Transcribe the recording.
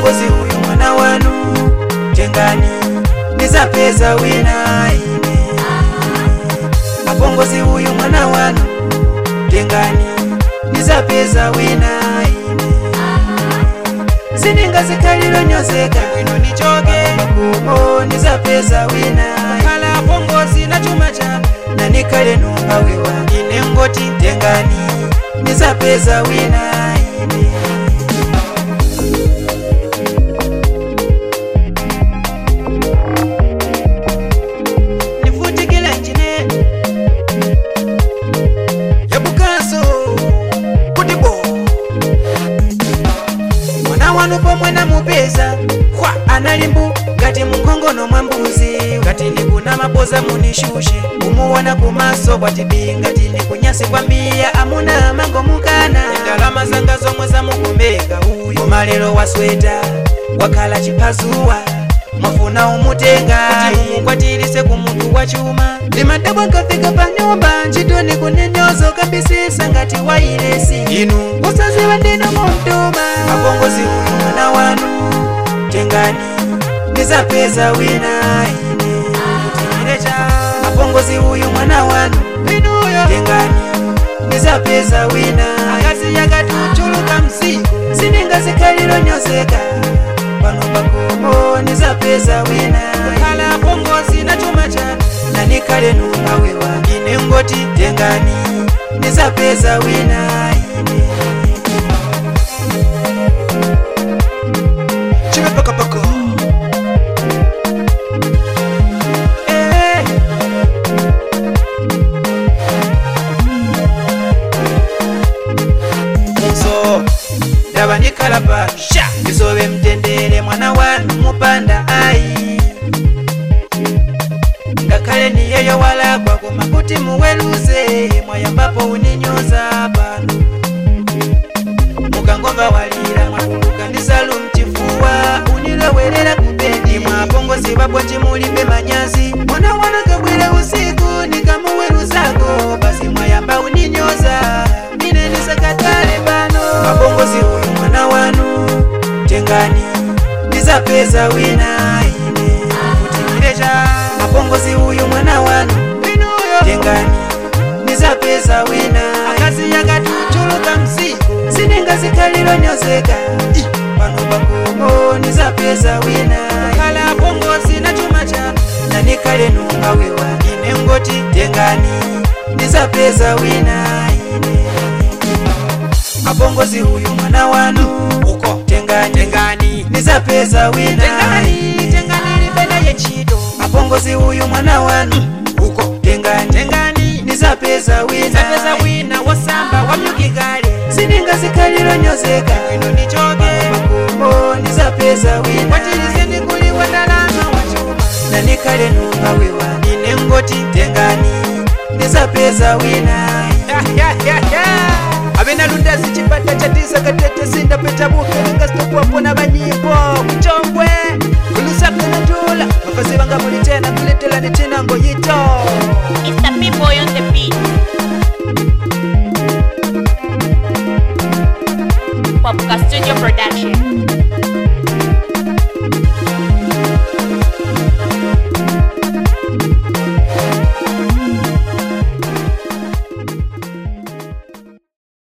apongozi huyu mwana wanu tengani nizapeza wina ine apongozi huyu mwana wanu tengani nizapeza wina ine siningazikalilo nyozeka bwino nichoke makumo nizapeza wina kala apongozi na chuma chanu nanikale numbawiwa ine ngoti tengani nizapeza wina ine nifutikile njine yabukanso kuti bo mwana wanu pomwe namupeza kwa analimbu ngati munkhongono mwa mbuzi ngati ndikuna mapoza munishushe kumuwona kumaso bwatibi ngati ndikunyasi kwambiya amuna mango mukana ndalama zanga zomwe zamukumbeka uyu koma lero wasweta wakhala chiphazuwa mwafuna umutenga umukwatirise ku mutu wa chuma ndimadabwa nkafika pa nyumba ntchitoni kunenyozo kambisisa ngati wailesi inu usaziwa ndino mumtuma apongozi uyu mwana wanu tengani ndizapeza wina ine kutiirecha apongozi uyu mwana wanu inuyo tengani ndizapeza wina akazi yakati uchuluka mzigo siningazikhalilo nyozeka pano pakomo nizapeza wina khala apongozi na chuma chanu nanikale numbawiwa ine ngoti tengani nizapeza wina ine chive pakapaka Eh. Munso ndaba ndikalapa sha isobe mtendere mwana wanu mupanda ayi ngakhale niyeyo walagwa koma kuti muweluze mwayambapo uninyoza pano mukangomva walira mwatuluka ndi salu mchifuwa unilowerera kubendi mwapongozi babwanji mulimbe manyazi mwana wana kabwere usiku nikamuweruzako basi mwayamba uninyoza ine nisakatale pano mapongozi uyu mwana wanu tengani ndizapeza wina ine kutikirecha mapongozi uyu mwana wanu tengani ndizapeza wina akazi yakati uchuluka mzigo siningazikhalilo nyozeka Ih, pano pakomo nizapeza wina khala apongozi na chuma chanu nanikale numbawiwa ine ngoti tengani ndizapeza wina ine apongozi uyu mwana wanu uko tengani tengani nizapeza wina tengani tengani libena yechito apongozi uyu mwana wanu uko tengani tengani nizapeza wina nizapeza wina wasamba wamyukikale siningazikhalilo nyozeka ino nichoke makumo nizapeza wina watilize ndikuliwa ndalama wachuma nanikale numbawiwa ine ngoti tengani nizapeza wina avenalunda zichipata chatisa katete sindapeta bukelenga stopwapona